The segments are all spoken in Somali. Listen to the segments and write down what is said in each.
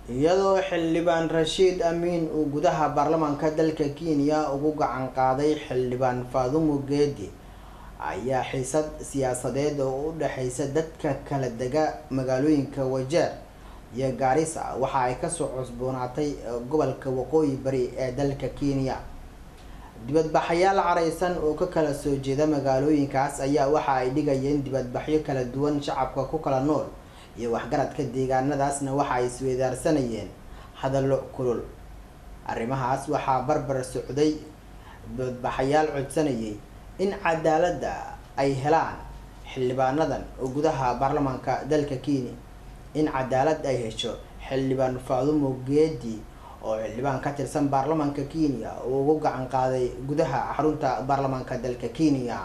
iyadoo xildhibaan rashiid amiin uu gudaha baarlamaanka dalka kenya ugu gacan qaaday xildhibaan faadumo geedi ayaa xiisad siyaasadeed oo u dhexeysa dadka kala dega magaalooyinka wajeer iyo gaarisa waxa ay kasoo cusboonaatay gobolka waqooyi bari ee dalka kenya dibadbaxayaal careysan oo ka kala soo jeeda magaalooyinkaas ayaa waxa ay dhigayeen dibadbaxyo kala duwan shacabka ku kala nool iyo waxgaradka deegaanadaasna waxa ay isweydaarsanayeen hadallo kulul arrimahaas waxaa barbar socday dibadbaxayaal codsanayay in cadaaladda ay helaan xildhibaanadan oo gudaha baarlamaanka dalka kenya in cadaalad ay hesho xildhibaan faadumo geedi oo xildhibaan ka tirsan baarlamaanka kenya uu ugu gacan qaaday gudaha xarunta baarlamaanka dalka kenya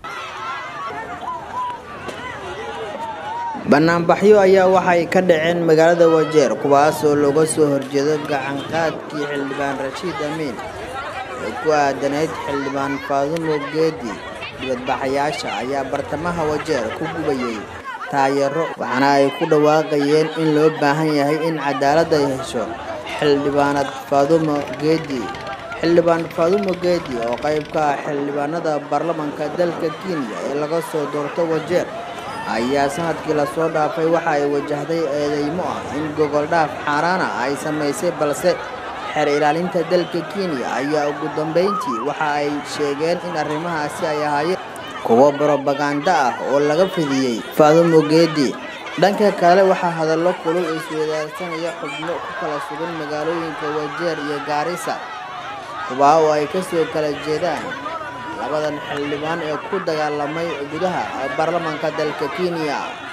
banaanbaxyo ayaa waxay ka dhaceen magaalada wajeer kuwaas oo looga soo horjeedo gacan qaadkii xildhibaan rashiid amiin ee ku aadanayd xildhibaan faadumo geedi dibadbaxayaasha ayaa bartamaha wajeer ku gubayay taayaro waxaana ay ku dhawaaqayeen in loo baahan yahay in cadaalad ay hesho xildhibaanad faadumo geedi xildhibaan faadumo geedi oo qayb ka ah xildhibaanada baarlamaanka dalka kenya ee laga soo doorto wajeer ayaa sanadkii lasoo dhaafay waxa ay wajahday eedeymo ah in gogol dhaaf xaaraana ay samaysay balse xeer ilaalinta dalka kenya ayaa ugu dambeyntii waxa ay sheegeen in arrimahaasi ay ahaayeen kuwo brobaganda ah oo laga fidiyey faadumo geedi dhanka kale waxaa hadallo kulul isweydaarsanaya xubno ku kala sugan magaalooyinka wajeer iyo gaarisa kubaa oo ay kasoo kala jeedaan labadan xildhibaan ee ku dagaalamay gudaha baarlamaanka dalka kenya